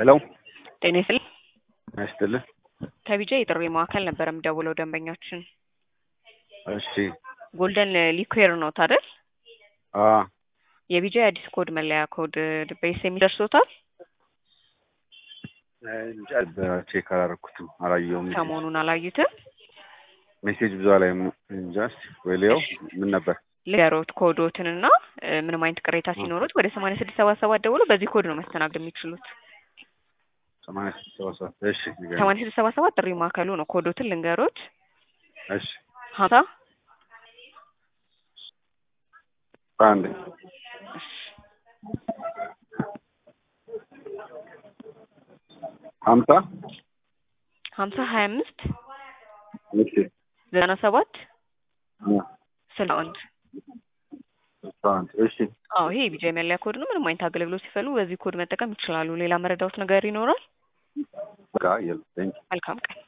ሄሎ ጤና ይስጥልኝ። ያስጥልህ። ከቢጃ የጥሪ ማዕከል ነበር የምደውለው ደንበኛችን እሺ ጎልደን ሊኩዌር ነው አይደል? አ የቢጃ የአዲስ ኮድ መለያ ኮድ በኤስኤምኤስ ደርሶታል? እንጃ ቼክ አላደረኩትም አላየሁም። ሰሞኑን አላዩትም? ሜሴጅ ብዙ ላይ እንጃ እስኪ ወይ ሊየው ምን ነበር ልገሮት ኮዶትንና ምንም አይነት ቅሬታ ሲኖሩት ወደ ሰማንያ ስድስት ሰባ ሰባት ደውሎ በዚህ ኮድ ነው መስተናገድ የሚችሉት። ሰማንያ ስድስት ሰባ ሰባት እሺ ንገረኝ። ሰማንያ ስድስት ሰባ ሰባት ጥሪ ማዕከሉ ነው። ኮዶትን ልንገሮት እሺ ሀምሳ አንድ ሀምሳ ሀምሳ ሀያ አምስት እሺ ዘጠና ሰባት አ ስልሳ አንድ አስራ አንድ እሺ አዎ ይሄ የቢጃ መለያ ኮድ ነው። ምንም አይነት አገልግሎት ሲፈልጉ በዚህ ኮድ መጠቀም ይችላሉ። ሌላ መረዳውት ነገር ይኖራል? በቃ የለም ቴንኪው መልካም ቀን